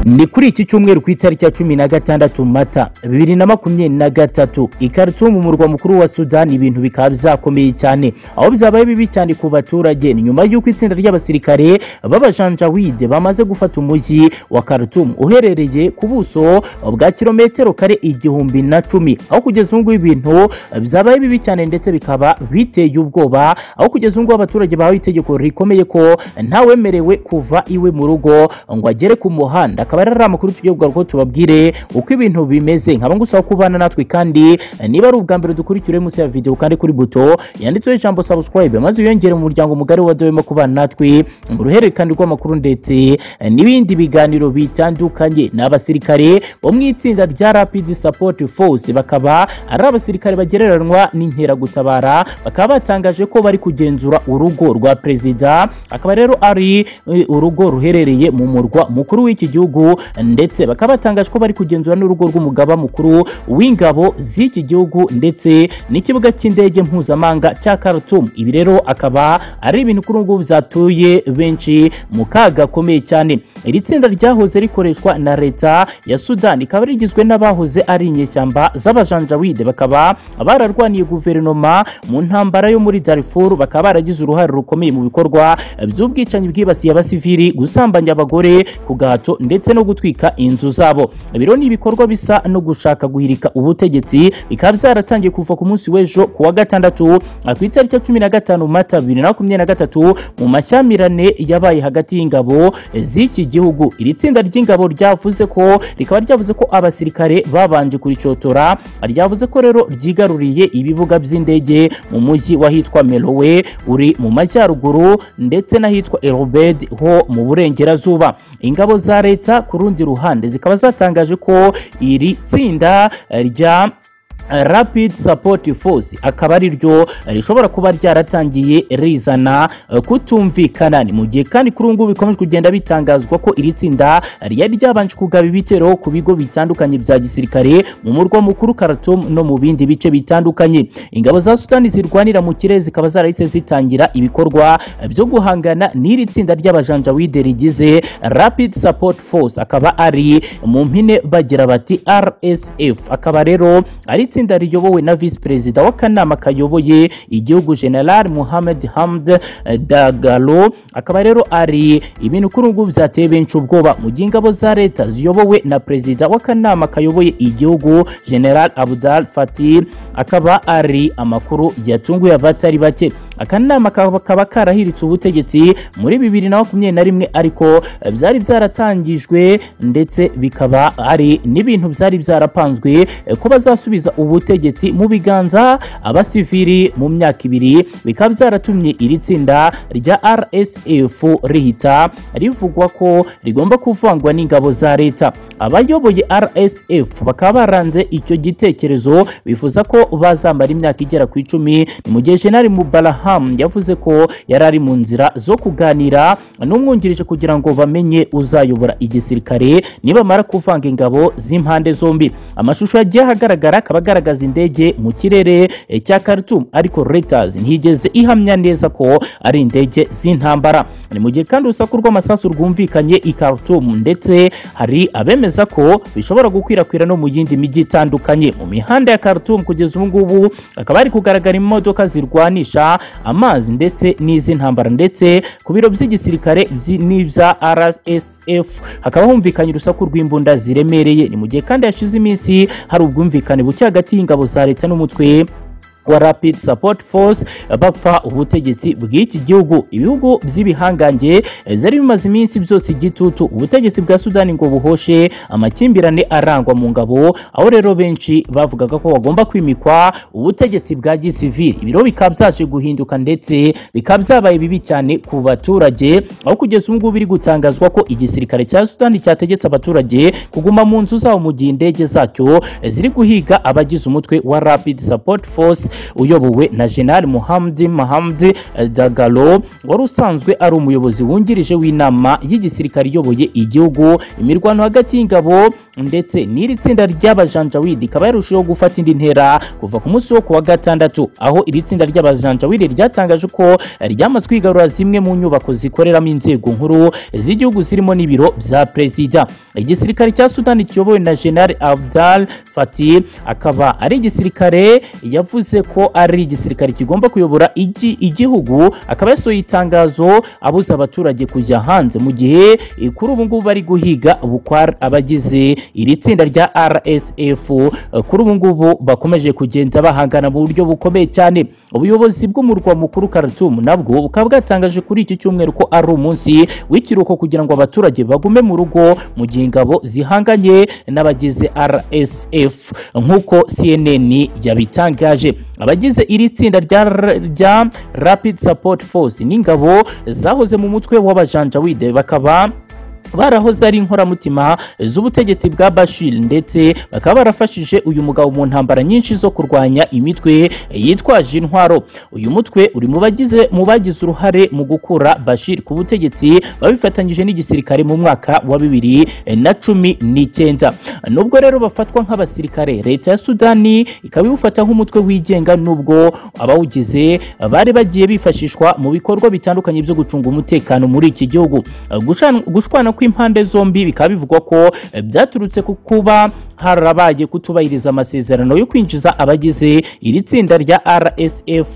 ni kuri iki cyumweru ku itariki ya cumi na gatandatu mata bibiri na makumyabiri na gatatu i Khartoum mu murwa mukuru wa sudani ibintu bikaba byakomeye cyane aho byabaye bibi cyane ku baturage ni nyuma y'uko itsinda ry'abasirikare b'abajanjawide bamaze gufata umujyi wa Khartoum uherereye ku buso bwa kilometero kare igihumbi na cumi aho kugeza ubu ngubu ibintu byabaye bibi cyane ndetse bikaba biteye ubwoba aho kugeza ubu ngubu abaturage bahawe itegeko rikomeye ko ntawemerewe kuva iwe mu rugo ngo agere ku muhanda akaba ari ari amakuru tugiye kugarukaho tubabwire uko ibintu bimeze nkaba ngusaba kubana natwe kandi niba ari ubwa mbere dukurikire munsi ya videwo kandi kuri buto yanditseho ijambo subscribe maze wiyongere mu muryango mugari wa dewemo kubana natwe mu ruhererekane rw'amakuru ndetse n'ibindi biganiro bitandukanye ni abasirikare bo mu itsinda rya rapid support force bakaba ari abasirikare bagereranywa n'inkeragutabara bakaba batangaje ko bari kugenzura urugo rwa perezida akaba rero ari eh, urugo ruherereye mu murwa mukuru w'iki gihugu ndetse bakaba batangaje ko bari kugenzura n'urugo rw'umugaba mukuru w'ingabo z'iki gihugu ndetse n'ikibuga cy'indege mpuzamahanga cya Khartoum ibi rero akaba ari ibintu kuri ubu ngubu byatuye benshi mu kaga gakomeye cyane iri tsinda ryahoze rikoreshwa na leta ya Sudan ikaba rigizwe n'abahoze ari inyeshyamba z'abajanjawide bakaba bararwaniye guverinoma mu ntambara yo muri Darfur bakaba baragize uruhare rukomeye mu bikorwa by'ubwicanyi bwibasiye abasivili gusambanya abagore ku gahato ndetse no gutwika inzu zabo Ibi rero ni ibikorwa bisa no gushaka guhirika ubutegetsi bikaba byaratangiye kuva ku munsi w'ejo ku wa gatandatu ah, ku itariki ya cumi na gatanu mata bibiri na makumyabiri na gatatu mu mashyamirane yabaye hagati y'ingabo z'iki gihugu iri tsinda ry'ingabo ryavuze ko rikaba ryavuze ko abasirikare babanje kuricotora ryavuze ko rero ryigaruriye ibibuga by'indege mu mujyi wahitwa merowe uri mu majyaruguru ndetse n'ahitwa erobed ho mu burengerazuba ingabo za leta ku rundi ruhande zikaba zatangaje ko iri tsinda rya rapid support force akaba ari ryo rishobora kuba ryaratangiye rizana eh, kutumvikana ni mu gihe kandi kuri ubu ngubu bikomeje kugenda bitangazwa ko iri tsinda ryari ryabanje kugaba ibitero ku bigo bitandukanye bya gisirikare mu murwa mukuru Khartoum no mu bindi bice bitandukanye ingabo za Sudani zirwanira mu kirere zikaba zarahise zitangira ibikorwa eh, byo guhangana n'iri tsinda ry'abajanjawide rigize rapid support force akaba ari mu mpine bagira bati RSF akaba rero ari itsinda riyobowe na visi perezida w'akanama kayoboye igihugu general muhamed hamd dagalo akaba rero ari ibintu kuri ubu byateye benshi ubwoba mu gihe ingabo za leta ziyobowe na perezida w'akanama kayoboye igihugu general abdal fatih akaba ari amakuru yatunguye abatari bake akanama kakaba karahiritse ubutegetsi muri bibiri na makumyabiri na rimwe ariko eh, byari byaratangijwe ndetse bikaba ari n'ibintu byari byarapanzwe eh, ko bazasubiza ubutegetsi mu biganza abasivili mu myaka ibiri bikaba byaratumye iri tsinda rya rsf rihita rivugwa ko rigomba kuvangwa n'ingabo za leta abayoboye rsf bakaba baranze icyo gitekerezo bifuza ko bazamara imyaka igera ku icumi ni mu gihe jenali mubaraham yavuze ko yari ari mu nzira zo kuganira n'umwungirije kugira ngo bamenye uzayobora igisirikare nibamara kuvanga ingabo z'impande zombi amashusho yagiye ahagaragara akaba agaragaza indege mu kirere eh, cya Khartoum ariko Reuters ntiyigeze ihamya neza ko ari indege z'intambara ni mu gihe kandi urusaku rw'amasasu rwumvikanye i Khartoum ndetse hari abemeza ko bishobora gukwirakwira no mu yindi mijyi itandukanye mu mihanda ya Khartoum kugeza ubu ngubu akaba ari kugaragara imodoka zirwanisha amazi ndetse n'iz'intambara ndetse ku biro by'igisirikare byi- n'ibya RSF hakaba humvikanye urusaku rw'imbunda ziremereye ni mu gihe kandi hashize iminsi hari ubwumvikane buke hagati y'ingabo za leta n'umutwe wa rapid support force bapfa ubutegetsi bw'iki gihugu ibihugu by'ibihangange eh, byari bimaze iminsi byose igitutu ubutegetsi bwa sudani ngo buhoshe amakimbirane arangwa mu ngabo aho rero benshi bavugaga ko bagomba kwimikwa ubutegetsi bwa gisivili ibiro bikaba byaje guhinduka ndetse bikaba byabaye bibi cyane ku baturage aho kugeza ubu ngubu biri gutangazwa ko igisirikare cya sudani cyategetse abaturage kuguma mu nzu zabo mu gihe indege zacyo eh, ziri guhiga abagize umutwe wa rapid support force uyobowe na General Muhamdi Mahamdi Dagalo wari usanzwe ari umuyobozi wungirije w'inama y'igisirikare iyoboye igihugu imirwano hagati y'ingabo ndetse n'iri tsinda ry'abajanjawidi ikaba yarushijeho gufata indi ntera kuva ku munsi wo kuwa gatandatu aho iri tsinda ry'abajanjawidi ryatangaje ko ryamaze kwigarura zimwe mu nyubako zikoreramo inzego nkuru z'igihugu zirimo n'ibiro bya perezida igisirikare cya sudani kiyobowe na general abdal fatih akaba ari igisirikare yavuze ko ari igisirikare kigomba kuyobora igi- igihugu akaba yasohoye itangazo abuza abaturage kujya hanze mu gihe eh, kuri ubu ngubu bari guhiga bukwar abagize iri tsinda rya rsf Eh, kuri ubu ngubu bakomeje kugenda bahangana mu buryo bukomeye cyane ubuyobozi bw'umurwa mukuru Khartoum nabwo bukaba bwatangaje kuri iki cyumweru ko ari umunsi w'ikiruhuko kugira ngo abaturage bagume mu rugo mu gihe ingabo zihanganye n'abagize rsf nk'uko cnn yabitangaje abagize iri tsinda rya, rya rapid support force n'ingabo zahoze mu mutwe w'abajanjawide bakaba barahoze ari inkoramutima z'ubutegetsi bwa Bashir ndetse bakaba barafashije uyu mugabo mu ntambara nyinshi zo kurwanya imitwe yitwaje intwaro uyu mutwe uri mu bagize mu bagize uruhare mu gukura Bashir ku butegetsi babifatanyije n'igisirikare mu mwaka wa bibiri na cumi n'icyenda nubwo rero bafatwa nk'abasirikare leta ya Sudani ikaba iwufata nk'umutwe wigenga nubwo abawugize bari bagiye bifashishwa mu bikorwa bitandukanye byo gucunga umutekano muri iki gihugu Gushwana- gushwana kw'impande zombi bikaba bivugwa ko eh, byaturutse ku kuba harabaye kutubahiriza amasezerano yo kwinjiza abagize iri tsinda rya RSF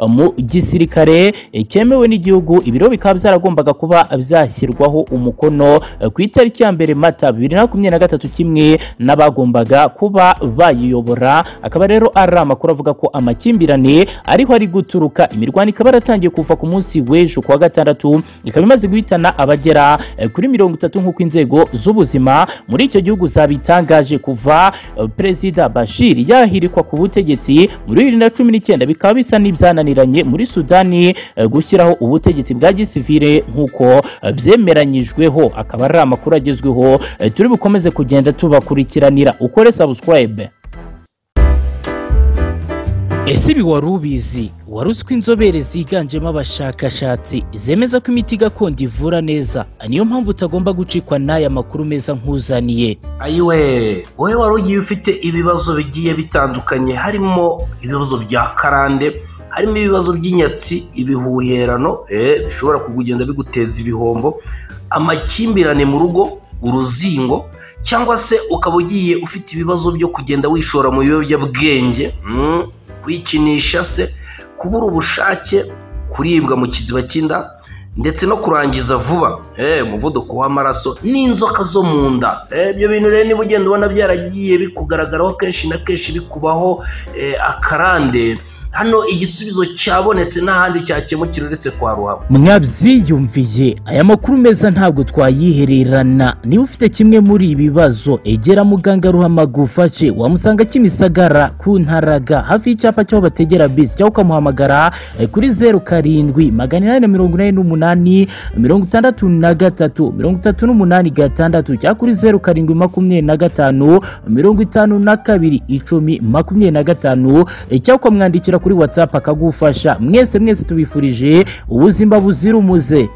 mu gisirikare eh, cyemewe n'igihugu ibiro bikaba byaragombaga kuba byashyirwaho umukono eh, ku itariki ya mbere Mata 2023 kimwe n'abagombaga kuba bayiyobora akaba rero ari amakuru avuga ko amakimbirane ariho ari guturuka imirwano ikaba yaratangiye kuva ku munsi w'ejo kuwa gatandatu ikaba imaze guhitana abagera eh, kuri mirongo itatu nk'uko inzego z'ubuzima muri icyo gihugu zabitangaje kuva eh, perezida Bashir yahirikwa ku butegetsi muri bibiri na cumi n'icyenda bikaba bisa n'ibyananiranye muri Sudani eh, gushyiraho ubutegetsi bwa gisivile nk'uko eh, byemeranyijweho akaba ari amakuru agezweho eh, turi bukomeze kugenda tubakurikiranira ukore subscribe ese ibi wari ubizi wari uzi ko inzobere ziganjemo abashakashatsi zemeza ko imiti gakondo ivura neza niyo mpamvu utagomba gucikwa n'aya makuru meza nk'uzaniye ayiwe wowe wari ugiye ufite ibibazo bigiye bitandukanye harimo ibibazo bya karande harimo ibibazo by'inyatsi ibihuherano eh, bishobora kugenda biguteza ibihombo amakimbirane mu rugo uruzingo cyangwa se ukaba ugiye ufite ibibazo byo kugenda wishora mu biyobyabwenge mm, kwikinisha se kubura ubushake kuribwa mu kiziba cy'inda ndetse no kurangiza vuba eh, umuvuduko w'amaraso n'inzoka zo mu nda Eh, ibyo bintu rero niba ugenda ubona byaragiye bikugaragaraho kenshi na kenshi bikubaho eh, akarande hano igisubizo cyabonetse n'ahandi cyakemukira uretse kwa ruhabo mwabyiyumviye aya makuru meza ntabwo twayihererana niba ufite kimwe muri ibi bibazo egera muganga ruhama gufashe wamusanga kimisagara ku ntaraga hafi y'icyapa cy'aho bategera bisi cyangwa ukamuhamagara eh, kuri zeru karindwi magana inani na mirongo inani n'umunani mirongo itandatu na gatatu mirongo itatu n'umunani gatandatu cyangwa kuri zeru karindwi makumyabiri na gatanu mirongo itanu na kabiri icumi makumyabiri na gatanu eh, cyangwa ukamwandikira kuri watsapu akagufasha mwese mwese tubifurije ubuzima buzira umuze